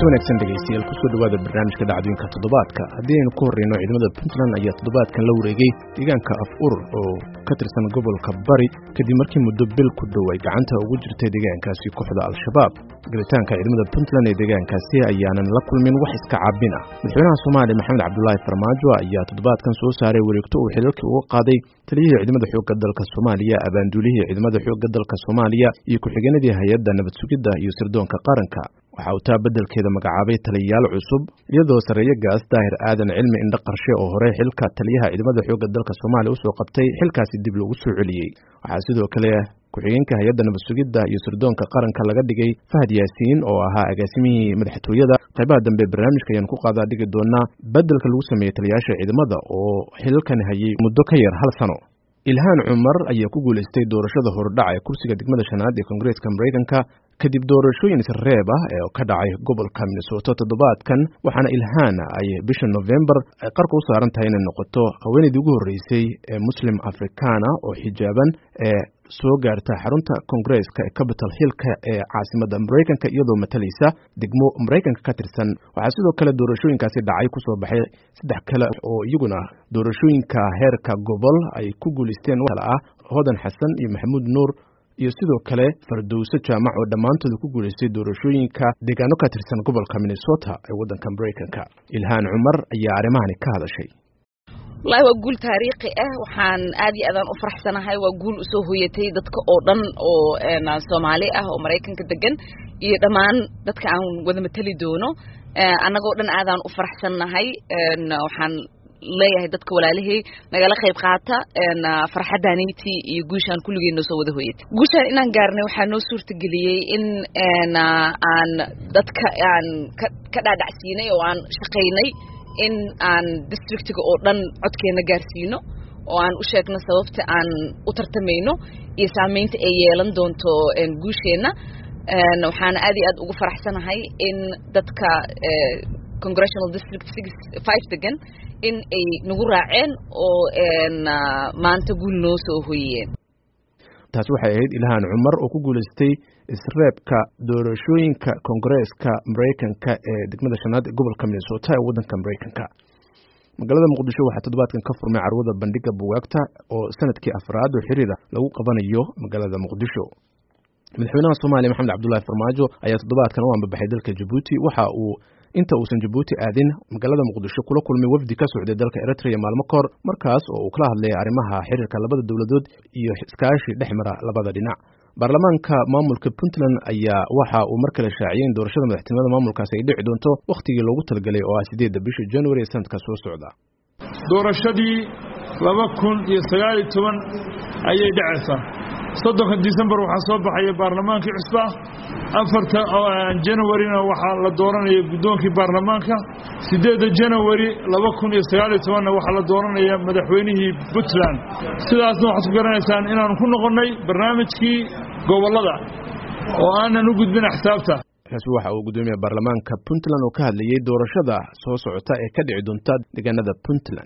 kulanti wanaagsan dhegaystayaal kusoo dhawaada barnaamijka dhacdooyinka toddobaadka haddii aynu ku horreyno ciidamada puntland ayaa toddobaadkan la wareegay deegaanka af urur oo ka tirsan gobolka bari kadib markii muddo bil ku dhow ay gacanta ugu jirtay deegaankaasi kooxda al-shabaab galitaanka ciidamada puntland ee deegaankaasi ayaanan la kulmin wax iska caabin ah madaxweynaha soomaaliya maxamed cabdulaahi farmaajo ayaa toddobaadkan soo saaray wareegto uu xilalkii uga qaaday taliyihii ciidamada xoogga dalka soomaaliya abaanduulihii ciidamada xoogga dalka soomaaliya iyo ku-xigeenadii hay-adda nabad sugidda iyo sirdoonka qaranka waxa uu taa beddelkeeda magacaabay taliyayaal cusub iyadoo sarreeye gaas daahir aadan cilmi indho qarshe oo hore xilka taliyaha ciidamada xoogga dalka soomaaliya usoo qabtay xilkaasi dib loogu soo celiyey waxaa sidoo kale ku-xigeenka hay-adda nabad sugidda iyo sirdoonka qaranka laga dhigay fahad yaasiin oo ahaa agaasimihii madaxtooyada qaybaha dambe barnaamijka ayaan ku qaadaa dhigi doonaa beddelka lagu sameeyey taliyayaasha ciidamada oo xilalkan hayay muddo ka yar hal sano ilhaan cumar ayaa ku guulaystay doorashada hordhaca ee kursiga degmada shanaad ee koongareeska maraykanka kadib doorashooyin isreeb ah ee ka dhacay gobolka minnesota toddobaadkan waxaana ilhaan ay bisha novembar ay qarka u saaran tahay inay noqoto haweenaydii ugu horreysay ee muslim africana oo xijaaban ee soo gaarta xarunta koongareeska ee capital hillka ee caasimadda maraykanka iyadoo matalaysa degmo maraykanka ka tirsan waxaa sidoo kale doorashooyinkaasi dhacay kusoo baxay saddex kale oo iyaguna doorashooyinka heerka gobol ay ku guulaysteen kale ah hodan xasan iyo maxamuud nuur iyo sidoo kale fardowse jaamac oo dhammaantooda ku guulaystay doorashooyinka deegaano ka tirsan gobolka minnesota ee waddanka maraykanka ilhaan cumar ayaa arrimahani ka hadashay wallaahi waa guul taariikhi ah waxaan aad iyo aadaan u faraxsanahay waa guul usoo hoyatay dadka oo dhan oo soomaali ah oo maraykanka degan iyo dhammaan dadka aan wada mateli doono annagoo dhan aadaan u faraxsannahay waxaan leeyahay dadka walaalahey nagala qayb qaata farxaddaanayti iyo guushaan kulligeen noo soo wada hoyatay guushaan inaan gaarnay waxaa noo suurtageliyey in aan dadka aan ka dhaadhacsiinay oo aan shaqaynay in aan districtiga oo dhan codkeena gaarsiino oo aan u sheegno sababta aan u tartamayno iyo saamaynta ay yeelan doonto guusheenna waxaana aad iyo aad ugu faraxsanahay in dadka congressional district six five degan in ay nagu raaceen oo maanta guul noo soo hoyiyeen taasi waxay ahayd ilhaan cumar oo ku guulaystay isreebka doorashooyinka koongareeska maraykanka ee degmada shanaad ee gobolka minnesota ee waddanka maraykanka magaalada muqdisho waxaa toddobaadkan ka furmay carwada bandhiga bugaagta oo sanadkii afraad oo xiriira lagu qabanayo magaalada muqdisho madaxweynaha soomaaliya maxamed cabdulaahi farmaajo ayaa toddobaadkan u ambabaxay dalka jabuuti waxa uu inta uusan jabuuti aadin magaalada muqdisho kula kulmay wafdi ka socday dalka eritrea maalmo kahor markaas oo uu kala hadlayay arrimaha xiriirka labada dowladood iyo iskaashi dhex mara labada dhinac baarlamaanka maamulka puntland ayaa waxa uu mar kale shaaciyey in doorashada madaxtinimada maamulkaasi ay dhici doonto wakhtigii loogu talagelay oo ah sideedda bisha january ee sanadka soo socda doorashadii laba kun iyo sagaal iyo toban ayay dhacaysaa soddonka decembar waxaa soo baxaya baarlamaankii cusba afarta janawarina waxaa la dooranaya guddoonkii baarlamaanka siddeedda janawari laba kun iyo sagaaliyo tobanna waxaa la dooranaya madaxweynihii puntland sidaasna waxaad ku garanaysaan inaanu ku noqonnay barnaamijkii gobollada oo aanan u gudbin axsaabta kaasi waxa uu guddoomiya baarlamaanka puntland oo ka hadlayey doorashada soo socota ee ka dhici doonta deegaanada puntland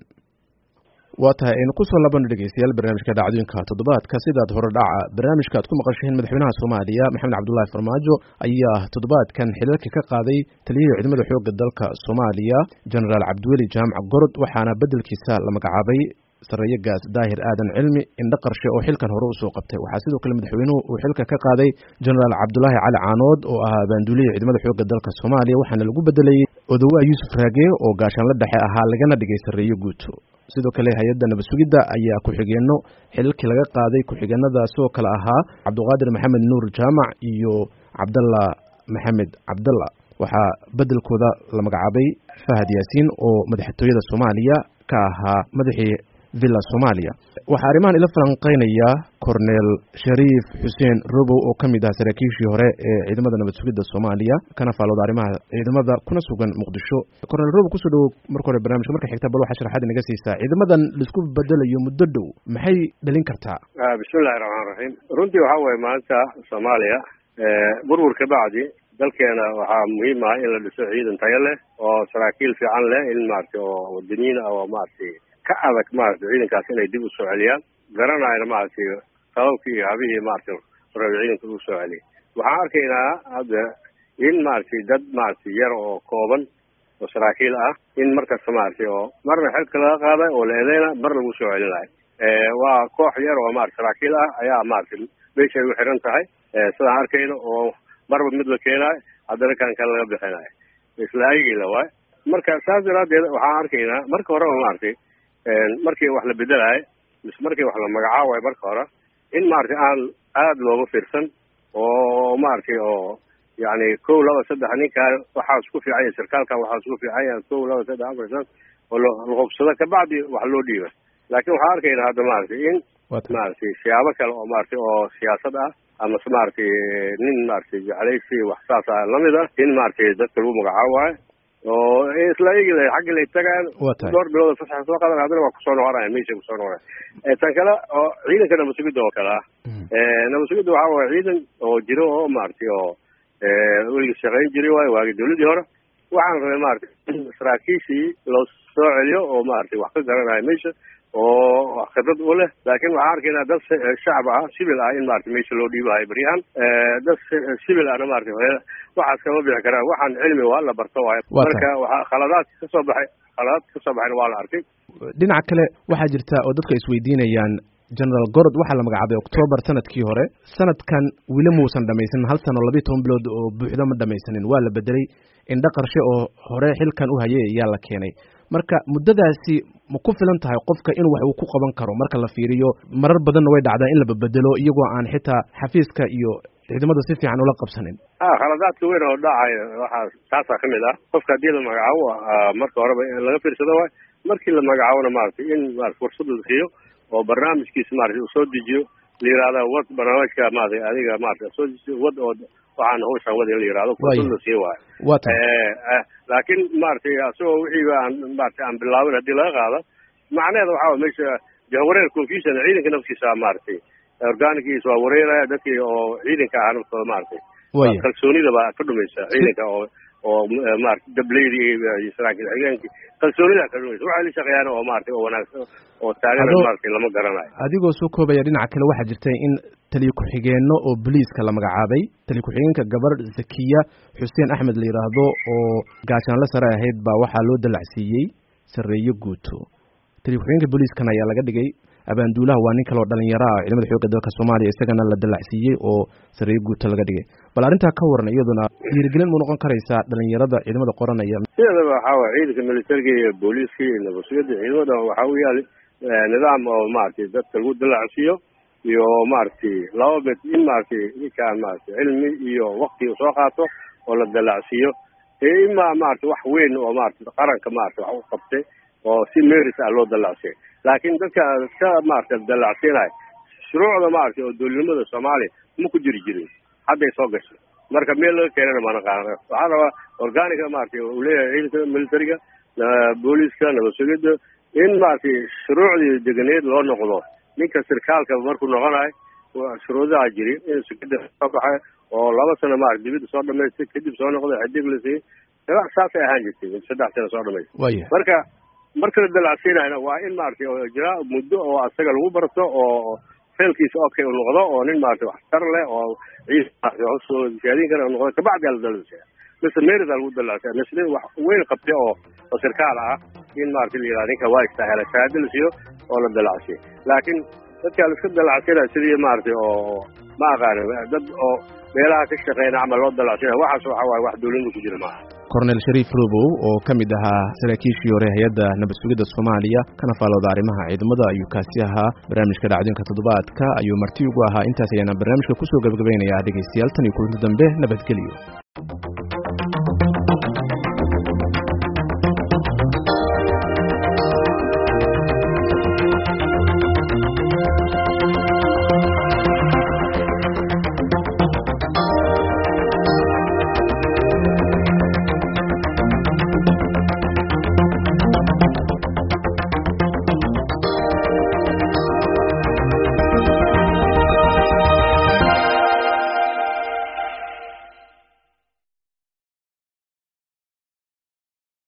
waa tahay aynu kusoo labano dhegeystayaal barnaamijka dhacdooyinka toddobaadka sidaad hore dhaca barnaamijka aad ku maqasheen madaxweynaha soomaaliya maxamed cabdulaahi farmaajo ayaa toddobaadkan xilalka ka qaaday taliyihii ciidamada xoogga dalka soomaaliya genaraal cabdiweli jaamac gorod waxaana beddelkiisa la magacaabay sarreeye gaas daahir aadan cilmi indho qarshe oo xilkan hore usoo qabtay waxaa sidoo kale madaxweynuhu uu xilka ka qaaday genaraal cabdulaahi cali caanood oo ahaa abaanduulihii ciidamada xoogga dalka soomaaliya waxaana lagu bedelayey odowaa yuusuf raage oo gaashaanla dhexe ahaa lagana dhigay sarreeye guuto sidoo kale hay-adda nabad sugidda ayaa ku-xigeenno xilalkii laga qaaday ku-xigeenadaasoo kale ahaa cabdiqaadir maxamed nuur jaamac iyo cabdalla maxamed cabdalla waxaa beddelkooda la magacaabay fahad yaasiin oo madaxtooyada soomaaliya ka ahaa madaxii villa soomaaliya waxaa arrimahan ila falanqeynaya cornel shariif xuseen robow oo ka mid ah saraakiishii hore ee ciidamada nabad sugidda soomaaliya kana faalooda arrimaha ciidamada kuna sugan muqdisho cornel robow kusoo dhowow marka hore barnamijka marka xigta bal waxaa sharaxaad inaga siisaa ciidamadan laisku bedelayo muddo dhow maxay dhalin kartaa bismillahi raxmaan raxiim runtii waxaa waye maanta soomaaliya burbur ka bacdi dalkeena waxaa muhiim ah in la dhiso ciidan tayo leh oo saraakiil fiican leh in maaragtay oo wadaniyiin ah oo maaragtay ka adag maaragtay ciidankaas inay dib u soo celiyaan garanayna maaragtay sababkii iyo habihii maaragtay rabi ciidanka ugu soo celiyay waxaan arkaynaa hadda in maaragtay dad maaragtay yar oo kooban oo saraakiil ah in markasta maaragtay oo marna xilka laga qaaday oo la eedeyna mar lagu soo celinayo waa koox yar oo maarata saraakiil ah ayaa maaragtay meeshay u xiran tahay sidaan arkayno oo marba mid la keenaayo haddana kan kale laga bixinayo isla aygiila waay marka saas daraadeed waxaan arkaynaa marka horeba maaragtay markii wax la bedelayo mise markii wax la magacaabayo marka hore in maaragtay aan aada looga fiirsan oo maaragtay oo yani kow laba saddex ninkaan waxaa isku fiican yahay sarkaalkan waxaa isku fiican yahay kow laba saddex afar shan oo la hubsado kabacdi wax loo dhiiba laakiin waxaan arkaynaa hadda maaragtay in maaragtay siyaabo kale oo maaragtay oo siyaasad ah amase maaragtay nin maaragtay jeclaysi wax saas ah lamid ah in maaragtay dadka lagu magacaabayo oo isla igi xaggi lay tagaan dhowr bilood fasaxa soo qadan haddana waa kusoo noqonaya meesha kusoo noqonaya tan kale oo ciidanka nabadsugidda oo kale ah nabadsugidda waxaa waaya ciidan oo jiro oo maaragtay oo weliga shaqayn jiray waayo waagi dawladii hore waxaan rabay maaragtay in saraakiishii loo soo celiyo oo maaragtay wax ka garanayo meesha oo khibrad u leh laakiin waxaan arkaynaa dad shacab ah civil ah in maaragtay meesha loo dhiibahayo baryahan dad civil ahna maaragtay waxaas kama bixi karaan waxaan cilmi waa la barto waayo marka waxa khaladaadka kasoo baxay khaladaadka kasoo baxayna waa la arkay dhinaca kale waxaa jirta oo dadka isweydiinayaan generaal gorod waxaa la magacaabay octoobar sanadkii hore sanadkan weli muusan dhamaysanin hal sano labiiy toban bilood oo buuxdo ma dhamaysanin waa la bedelay indho qarshe oo hore xilkan u hayay ayaa la keenay marka muddadaasi ma ku filan tahay qofka in wax uu ku qaban karo marka la fiiriyo marar badanna way dhacdaa in la babedelo iyagoo aan xitaa xafiiska iyo ciidamada si fiican ula qabsanin a khaladaadka weyn oo dhacayo waxaa taasaa kamid ah qofka haddii la magacaabo marka horeba laga fiirsado waay markii la magacaabona maaragtay in maarata fursad la siiyo oo barnaamijkiisa maarata uu soo dejiyo la yihahda wad barnaamijka maarata adiga maarata soo dejiyo wad oo waxaan hawshaan wad in la yihahdo fursad la siiyo waayo wata laakiin maaragtay asagoo wixii aan maarata aan bilaabin haddii laga qaado macnaheeda waxaa way meesha jahwareer confusion ciidanka naftiisa maaragtay organigiisa waa wareeraya dadkii oo ciidanka ah naftooda maaragtay kalsoonida baa ka dhumaysa ciidanka oo oo maarata dableydi iyo saraakiil xigeenkii kalsoonida ka dhumaysa waxay la shaqeeyaan oo maaragtay oo wanaagsan oo taagana maaragtay lama garanayo adigoo soo koobaya dhinaca kale waxaa jirta in taliyo ku-xigeenno oo boliiska la magacaabay taliyo ku-xigeenka gabadh zakiya xuseen axmed la yidhaahdo oo gaashaanle sare ahayd baa waxaa loo dalacsiiyey sarreeyo guuto taliyo ku-xigeenka booliiskan ayaa laga dhigay abaanduulaha waa nin kale oo dhalinyaro ah ciidamada xoogga dalka soomaaliya isagana la dalacsiiyey oo sarreeyo guuto laga dhigay bal arrintaa ka waran iyaduna dhiirigelin mu noqon karaysaa dhalinyarada ciidamada qoranaya sideedaba waxaa waay ciidanka militariga iyo booliiska iyo nabadsugyada ciidamada waxaa u yaali nidaam oo maaragtay dadka lagu dalacsiiyo iyo maaragtay laba mid in maaragtay ninkaan maaragtay cilmi iyo wakti soo qaato oo la dalacsiiyo ima maaragtay wax weyn oo maaragtay qaranka maaragtay wax u qabtay oo si meris ah loo dalacsiyay laakiin dadka iska maaragtay dalacsiinayo shuruucda maaragtay oo dowladnimada soomaaliya ma ku jiri jirin hadday soo gashay marka meel laga keenana mana qaana waxaa rabaa organiga maaragtay uu leeyahay ciidanka militariga booliiska nabadsugida in maaragtay shuruucdii deganeed loo noqdo ninka sirkaalka markuu noqonayo shuruudaha jiri in sekada soo baxay oo laba sano maarata dibadda soo dhamaystay kadib soo noqday xidig la siiyey saasay ahaan jirtay saddex sano soo dhamaystay marka marka la dalacsiinayna waa in maaragtay oo jira muddo oo asaga lagu barto oo feelkiisa okay u noqdo oo nin maaragtay waxtar leh oo ciid maarata siyaadiin kara noqdo kabacdi la dalacsiya mise meerida lagu dalacsiya mise wax weyn qabtay oo oo sirkaal ah in maaragtay la yihahda ninka waa istaahela shahaado la siiyo oo la dalacsiyo laakiin dadka la iska dalacsiinaya sidii maaragtay oo ma aqaani dad oo meelaha ka shaqeyna camal loo dalacsiinaya waxaas waxa waaye wax dawladda ku jira maaha cornel shariif robow oo ka mid ahaa saraakiishii hore hay-adda nabad sugidda soomaaliya kana faalooda arrimaha ciidamada ayuu kaasi ahaa barnaamijka dhacdooyinka toddobaadka ayuu marti ugu ahaa intaas ayaana barnaamijka kusoo gabagabaynayaa dhegaystayaal tan iyo kulanti dambe nabadgelyo